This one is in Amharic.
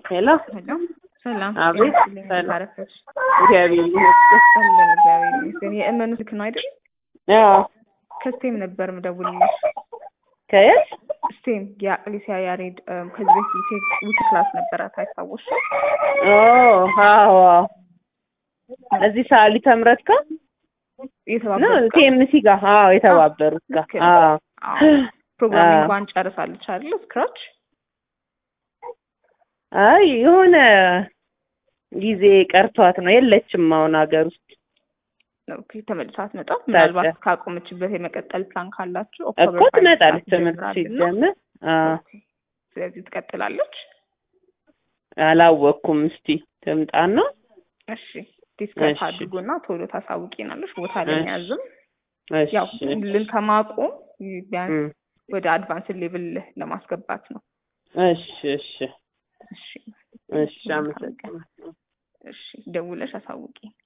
ሄሎ ሄሎ ሰላም አቤት፣ ጤና ሰላም። ታረፈች እግዚአብሔር ይመስገን። አለን እግዚአብሔር ይመስገን። የእመኑ ስልክ ነው አይደል? አዎ ከስቴም ነበር ምደውልልሽ። ከየት? ስቴም የአቅሊሲያ ያሬድ እም፣ ከዚህ በፊት ዊኬ- ዊክ ክላስ ነበራት አይታወሽ? ኦ አዎ አዎ። እዚህ ሳሊ ተምረት ጋር ነው የተባበሩት ቲኤምሲ ጋር አዎ፣ የተባበሩት ጋር ልክ ነው። አዎ። ፕሮግራሚንጓን ጨርሳለች አይደል? ስክራች አይ የሆነ ጊዜ ቀርቷት ነው የለችም አሁን ሀገር ውስጥ ኦኬ፣ ተመልሳ አትመጣም። ምናልባት ካቆመችበት የመቀጠል ፕላን ካላችሁ እኮ ኦክቶበር ፋይቭ ትመጣለች ክላስ ትምህርት ይጀምራልና፣ ሲጀምር አዎ ኦኬ፣ ስለዚህ ትቀጥላለች። አላወቅኩም እስቲ ትምጣና እሺ ዲስከስ እሺ። አድርጎና ቶሎ ታሳውቂናለሽ። ቦታ ለመያዝም እሺ ያው ልን ከማቆም ቢያንስ እም፣ ወደ አድቫንስ ሌቭል ለማስገባት ነው። እሺ እሺ እሺ እሺ አመሰግናለሁ እሺ ደውለሽ አሳውቂ።